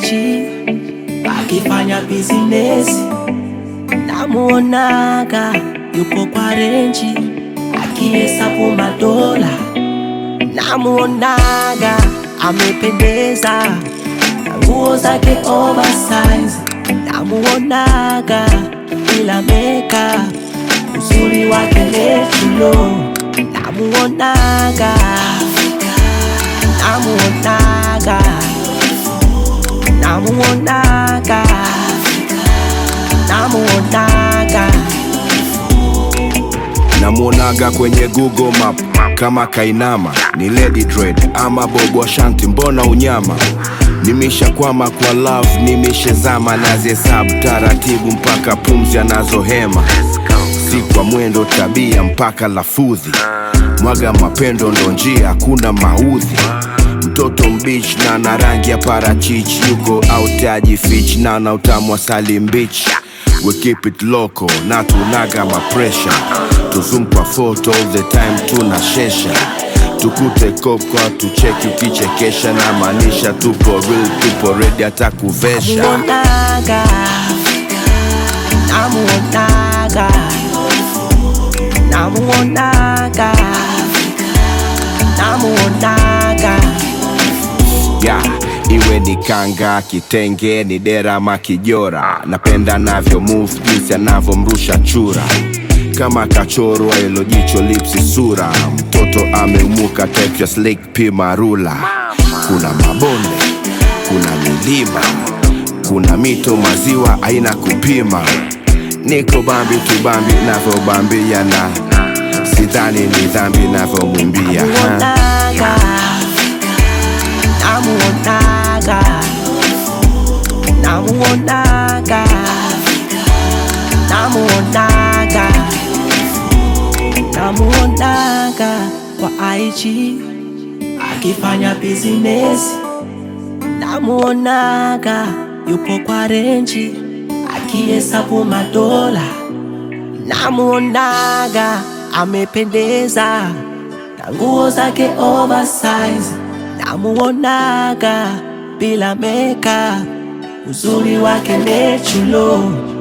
IG akifanya bizinesi, namuonaga yupo kwa renji akihesabu madola, namuonaga amependeza na nguo zake oversize, namuonaga bila meka, uzuri wake natural, namuonaga namuonaga namuonaga namuonaga namuonaga kwenye Google Map kama kainama ni Lady Dread ama Bobo Ashanti, mbona unyama? Nimeshakwama kwa love, nimeshazama nazihesabu taratibu mpaka pumzi anazohema, si kwa mwendo, tabia mpaka lafudhi. Mwaga mapendo ndo njia, hakuna maudhi. Mtoto mbichi na na rangi ya parachichi, yuko autaji fich na na utamu wa sali mbichi. We keep it local na tunaga mapresha, tuzumpa photo all the time, tunashesha tukute kokwa tucheki ukichekesha, na maanisha tupo real, tupo ready hata kuvesha. namuonaga namuonaga namuonaga namuonaga ya iwe ni kanga, kitenge, ni dera ama kijora, napenda navyo move jinsi anavyomrusha chura kama kachorwa ilo jicho lipsi sura, mtoto ameumuka texture slick pima rula. Kuna mabonde, kuna milima, kuna mito, maziwa aina kupima. Niko bambi tu bambi navyobambiana, sidhani ni dhambi navyomwimbia ha. namuonaga namuonaga namuonaga namuonaga kwa IG akifanya bizinesi, namuonaga yupo kwa renji akihesabu madola, namuonaga amependeza na nguo zake oversize, namuonaga bila meka, uzuri wake natural